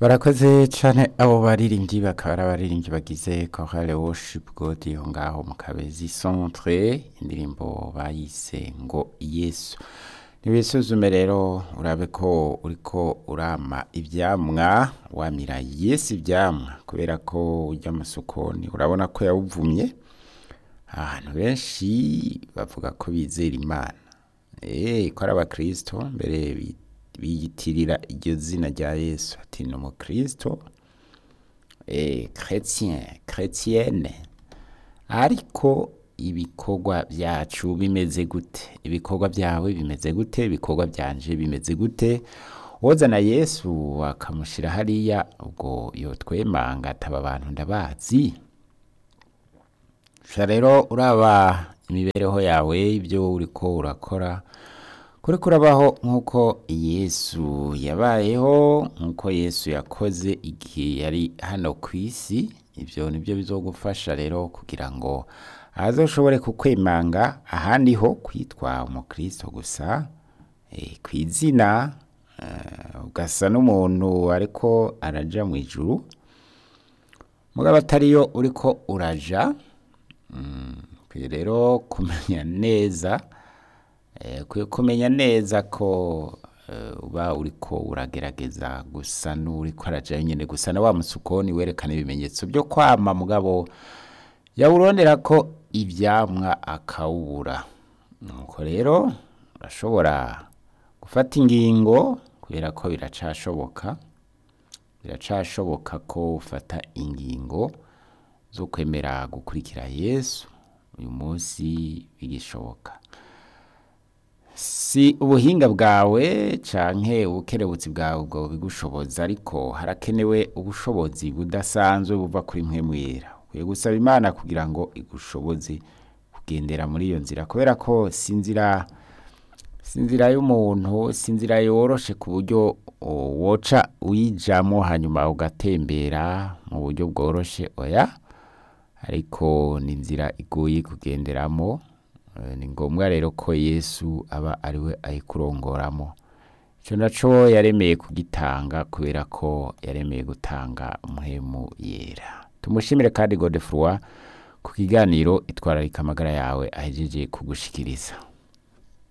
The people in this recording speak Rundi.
barakoze cane abo baririmbyi bakaba ari abaririmbyi bagize chorale worship god yo ngaho mu kabezi centre indirimbo bayise ngo yesu nibisuzume rero urabe ko uriko urama ivyamwa wamira yesu ivyamwa kubera ko urya amasukoni urabona ko yawuvumye ahantu benshi bavuga ko bizera imana eh ko ari abakristo mbere bi- biyitirira iryo zina rya yesu ati ni umukristo eh, chrétien chrétienne ariko ibikorwa byacu bimeze gute ibikorwa byawe bimeze gute ibikorwa byanje bimeze gute wozana yesu akamushyira hariya ubwo yotwemanga ataba abantu ndabazi sha rero uraba imibereho yawe ibyo uriko urakora kuri kurabaho nk'uko yesu yabayeho nk'uko yesu yakoze igihe yari hano ku isi ibyo nibyo bizogufasha rero kugira ngo azoshobore kukwemanga ahandi ho kwitwa umukristo gusa eh, ku izina eh, ugasa n'umuntu ariko araja mu ijuru mugabo atariyo uriko uraja ukwiye rero kumenya neza eh, ukwiye kumenya neza ko eh, uba uriko uragerageza gusa n'uriko araja nyene gusa na wa musukoni werekana ibimenyetso byo kwama mugabo yawurondera ko ivyamwa akawubura nuko rero urashobora gufata ingingo kubera ko biracashoboka biracashoboka ko ufata ingingo zo kwemera gukurikira yesu uyu munsi bigishoboka si ubuhinga bwawe canke ubukerebutsi bwawe ubwo bigushoboza ariko harakenewe ubushobozi budasanzwe buva kuri mpwemu yera ukwiye gusaba imana kugira ngo igushoboze kugendera muri iyo nzira kubera ko si inzira si inzira y'umuntu si inzira yoroshe ku buryo o, woca uyijamo hanyuma ugatembera mu buryo bworoshe oya ariko ni inzira igoye kugenderamo Eh, ni ngombwa rero ko yesu aba ariwe ayikurongoramo icyo naco yaremeye kugitanga kubera ko yaremeye gutanga umuhemu yera tumushimire kandi godefroi ku kiganiro itwararika amagara yawe ahejeje kugushikiriza